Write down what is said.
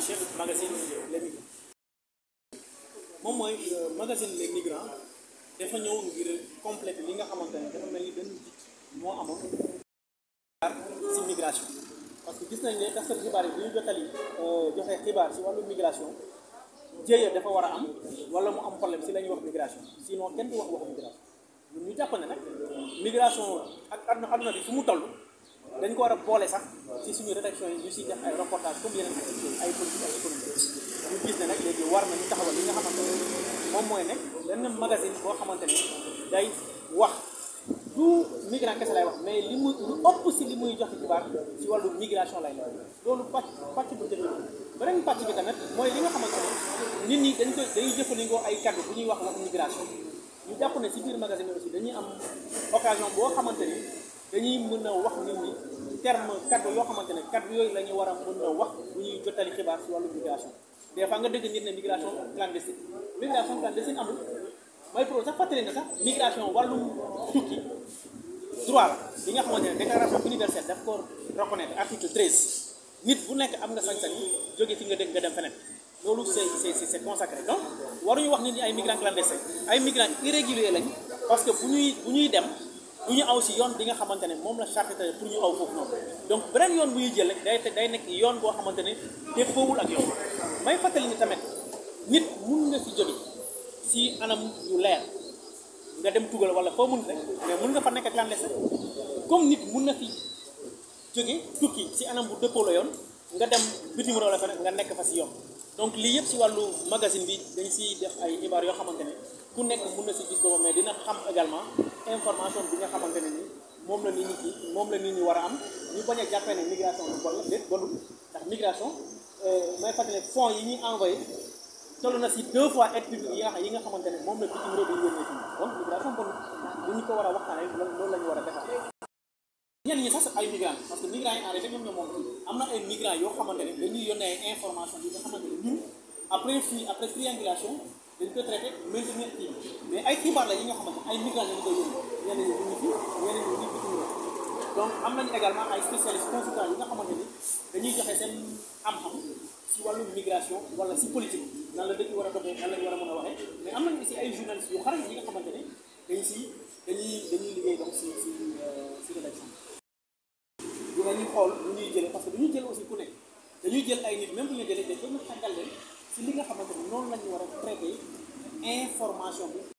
chef magazine les migrants moom mooy magazine les migrants dafa ñëw ngir compléter li nga xamante ne dafa mel ni benn vide moo amoon si migration parce que gis nañ ne taskati xibaar yi bu ñu jottali joxe xibaar si wàllu migration jéeya dafa war a am wala mu am problème si la ñuy wax migration sinon kenn du wax waxu migration ñun ñu jàpp ne nag migration ak aduna aduna bi fu mu toll dañ ko war a boole sax si suñu rédaction yi ñu siy def ay reportage comme yeneen activité ay politique ak économie ñu gis ne nag léegi war nañu taxawal li nga xamante ne moom mooy nekk benn magazine boo xamante ne day wax du migrant kese lay wax mais li muy lu ëpp si li muy joxe xibaar si wàllu migration lay nekk loolu pàcc pàcc bu njëkk beneen pàcc bi tamit mooy li nga xamante ne nit ñi dañ koy dañuy jëfandikoo ay kaddu bu ñuy wax wax migration ñu jàpp ne si biir magazine aussi dañuy am occasion boo xamante ni dañuy mën a wax nit ñi terme kaddu yoo xamante ne kaddu yooyu la ñu war a mën a wax bu ñuy jottali xibaar si wàllu migration des fois nga dégg nit ne migration clandestine migration clandestine amul mooy pour sax fàttali na sax migration wàllum tukki droit la bi nga xamante ne déclaration universelle daf ko reconnaître article 13 nit bu nekk am nga sañ-sañ jóge fi nga dégg nga dem feneen loolu c'est c'est c'est consacré donc waruñu wax nit ñi ay migrants clandestins ay migrants irréguliers lañ parce que bu ñuy bu ñuy dem bu ñu aw si yoon bi nga xamante ne moom la charte pour ñu aw foofu noonu donc beneen yoon bu ñuy jël day day nekk yoon boo xamante ne déppoowul ak yoon may fàttali ni tamit nit mun nga fi jóge si anam yu leer nga dem tugal wala foo mun rek mais mun nga fa nekk clandestin comme nit mun na fi jóge tukki si anam bu dëppoo la yoon nga dem bitim réew la fa nga nekk fa si yoon donc lii yëpp si wàllu magazine bi dañ siy def ay xibaar yoo xamante ne ku nekk mun na si gis boobu mais dina xam également information bi nga xamante ne ni moom la nit ñi moom la nit ñi war a am ñu bañ a jàppee ne migration lu bon la déet bonul ndax migration may fàttali ne fonds yi ñuy envoyé toll na si deux fois aide publique yi nga xam yi nga xamante ne moom la bitim réew bi yónnee fii donc migration bonul bu ñu ko war a waxtaanee loolu la ñu war a defar ñenn ñi sax ay migrants parce que migrants yi en réalité ñoom ñoo moom am na ay migrants yoo xamante ne dañuy yónnee ay information yi nga xamante ne ñun après fii après triangulation dañ koy traité maintenir kii mais ay xibaar la yi nga xamante ay migrants lañu koy yónnee ñenn ñi ñu ngi fi ñenn ñi ñu ngi bitim réew donc am nañu également ay spécialistes consultants yi nga xamante ni dañuy joxe seen am-xam si wàllu migration wala si politique nan la dëkk war a doxee nan la ñu war a mën a waxee mais am nañu aussi ay journalistes yu xarañ yi nga xamante ne dañ si dañuy dañuy liggéey donc si si si rédaction dinañu xool lu ñuy jëlee parce que du ñu jël aussi ku nekk dañuy jël ay nit même bu ñu jëlee dañ ko tàggal leen si li nga xamante ne noonu la ñu war a traité information bi